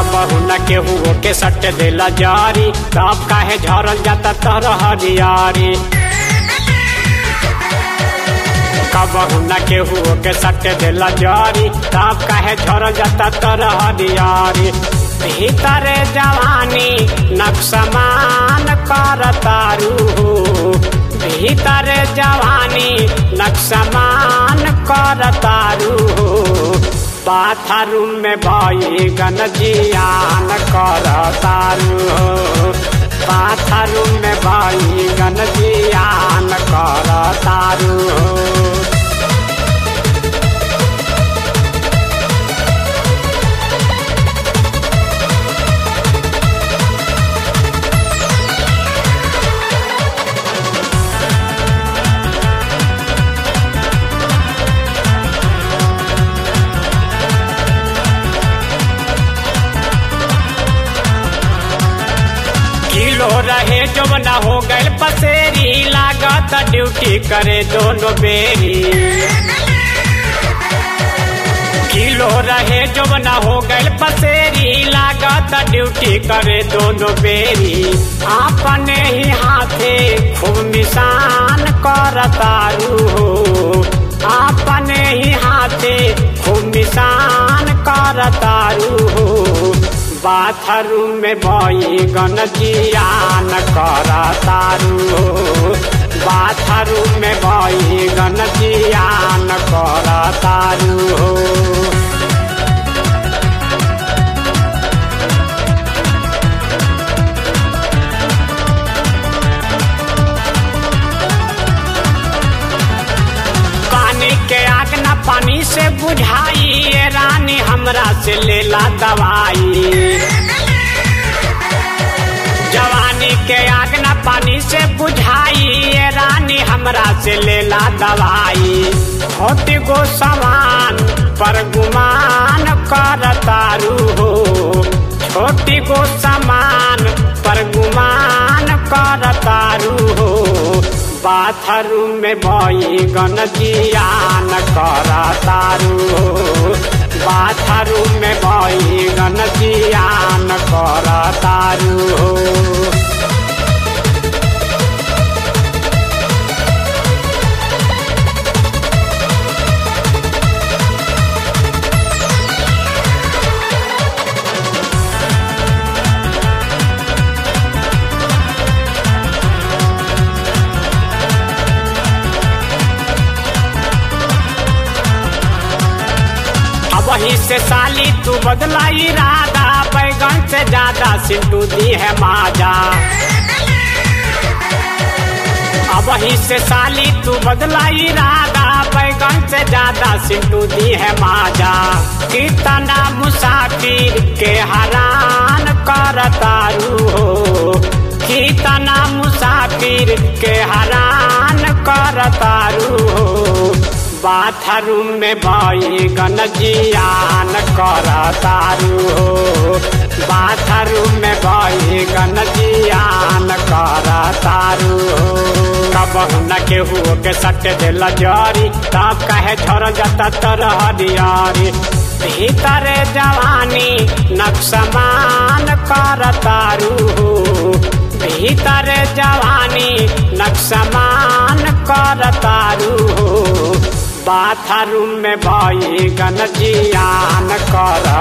कबहू न केहू के सट देला जारी तब काहे झरल जाता तर हरियारी कबहू न केहू के सट देला जारी तब काहे झरल जाता तर हरियारी भीतर जवानी नक्समान कर तारू हो भीतर जवानी नक्समान कर तारू हो बाथरूम में भई गनजियान कर तारू हो बाथरूम में भई गनजियान कर तारू हो किलो रहे जब न हो गए पसेरी लागत ड्यूटी करे दोनों बेरी किलो रहे जब न हो गए पसेरी लागत ड्यूटी करे दोनों बेरी अपने ही हाथे खूब निशान कर तारू हो अपने ही हाथे खूब निशान कर तारू हो बाथरूम में भई गनजियान कर तारू हो बाथरूम में भई गनजियान कर तारू हो पानी के आग न पानी से बुझाई ये रानी हमरा से लेला दवाई जवानी के आग न पानी से बुझाई ये रानी हमरा से लेला दवाई होती गो समान पर गुमान कर तारू हो छोटी गो समान पर गुमान कर तारू हो बाथरूम में भई गनजियान कर तारू हो बाथरूम में भई गनजियान कर तारू हो वही से साली तू बदला इरादा बैगन से ज्यादा सिंटू दी है माजा अब वही से साली तू बदला इरादा बैगन से ज्यादा सिंटू दी है माजा कितना मुसाफिर के हरान कर तारू हो कितना मुसाफिर के हरान कर तारू हो बाथरूम में भई गनजियान कर तारू हो बाथरूम में भई गनजियान कर तारू हो कबहू न केहू के सट दिल जरी तब कहे झर जाता तर हरियारी भीतर जवानी नक्समान कर तारू हो भीतर जवानी नक्समान कर तारू हो बाथरूम में भई गनजियान कर